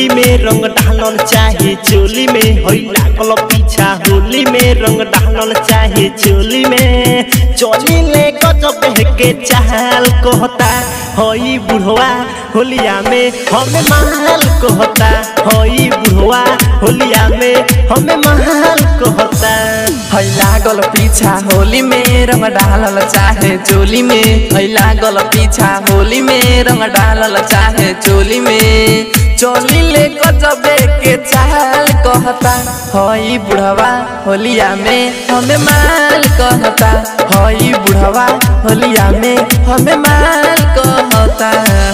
में रंग डालल चाहे चोली में होई लागल पीछा होली में रंग डालल चाहे चोली में चोली ले गजब के चाल कहता होई बुढ़वा होलिया में हमें महल कहता होई बुढ़वा होलिया में हमें महल कहता है लागल पीछा होली में रंग डालल चाहे चोली में है लागल पीछा होली में रंग डालल चाहे चोली में चोली ले गजबे के चाल कहता हई बुढ़वा होलिया में हमें माल कहता हई बुढ़वा होलिया में हमें माल कहता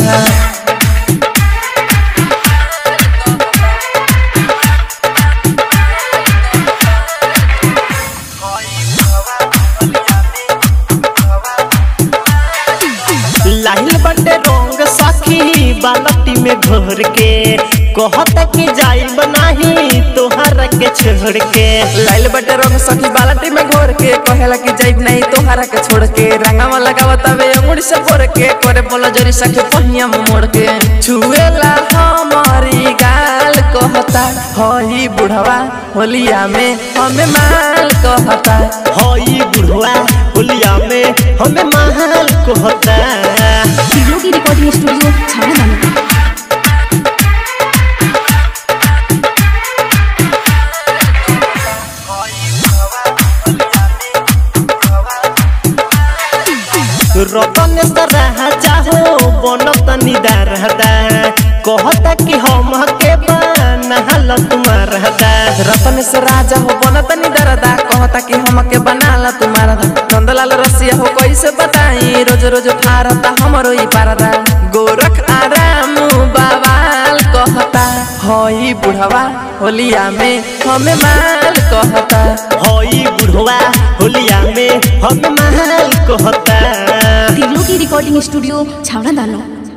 लाहिल बटे रंग साखी बालटी में घोर के कहता कि जाई बनाही तोहरा के छोड़ के लाइल बटे रंग सखी बाल्टी में घोर के कहेला कि जाइब नहीं तोहरा के छोड़ के रंगावा लगावत हवे अंगुड़ी से भोर के करे बोला जोरी सखी पहिया में मोड़ के छुएला हमारी गाल कहता हई बुढ़वा होलिया में हमें माल कहता हई बुढ़वा होलिया में हमें महल कहता वीडियो की रिकॉर्डिंग स्टूडियो छाना दाना रतन सराहा चाहो बनत निदारदा कहता कि हम के बनहल तुम्हारा रतन से राजा हो बनत नी दरदा कहता कि हमके बनाला तुम्हारा नंदलाल रसिया हो कैसे बताई रोज रोज फारता हमरो ई पारदा गोरख आराम बाबाल कहता हई बुढ़वा होलिया में हमें माल कहता हई बुढ़वा होलिया में हमें महल कहता वीडियो की रिकॉर्डिंग स्टूडियो छावड़ा दानो